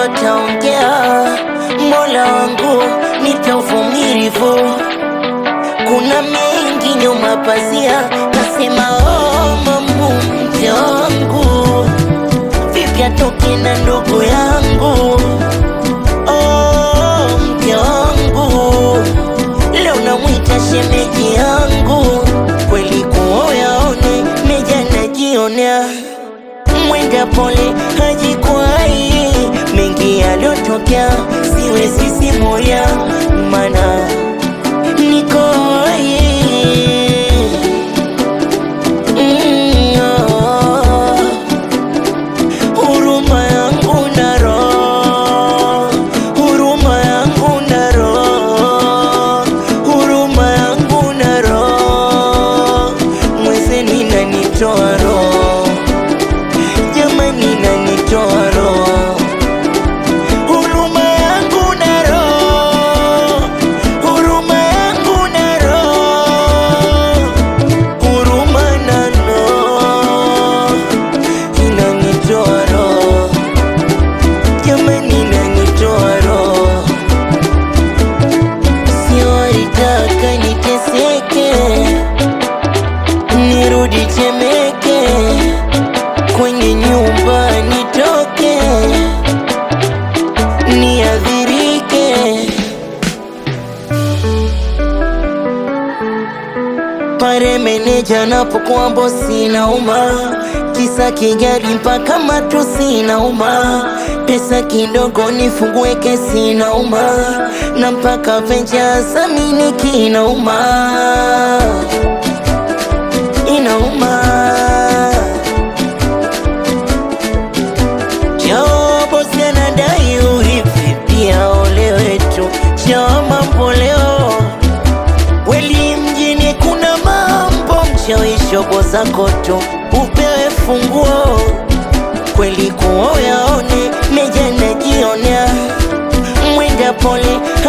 wataongea. Mola wangu nipe uvumilivu, kuna mengi nyuma pazia. Nasema oh, mamu mke wangu, vipi atoke na ndugu yangu? Oh, mke wangu, leo namwita shemeji yangu, kweli kuoyaone meja najionea mwenda pole hajikwai, mengi yaliyotokea siwezi simulia, mana niko hai. Mm, oh. Huruma yangu na roho, huruma yangu na roho, huruma yangu na roho, mwezeni nanitoa roho jamani nanitoa roho huruma yangu na roho huruma yangu na roho huruma na roho inanitoa roho jamani nanitoa roho siwaitaka niteseke nirudi Temeke kwenye nyumba nitoke niadhirike pare meneja napokuwa bosi nauma kisa kigari mpaka matusi nauma pesa kidogo nifungue kesi nauma na mpaka venja samini kinauma inauma Jobo anadai urithi pia ole wetu cha mambo leo weli mjini kuna mambo mchawi shobo zako tu upewe funguo kweli kuoyaone meja najionea mwenda pole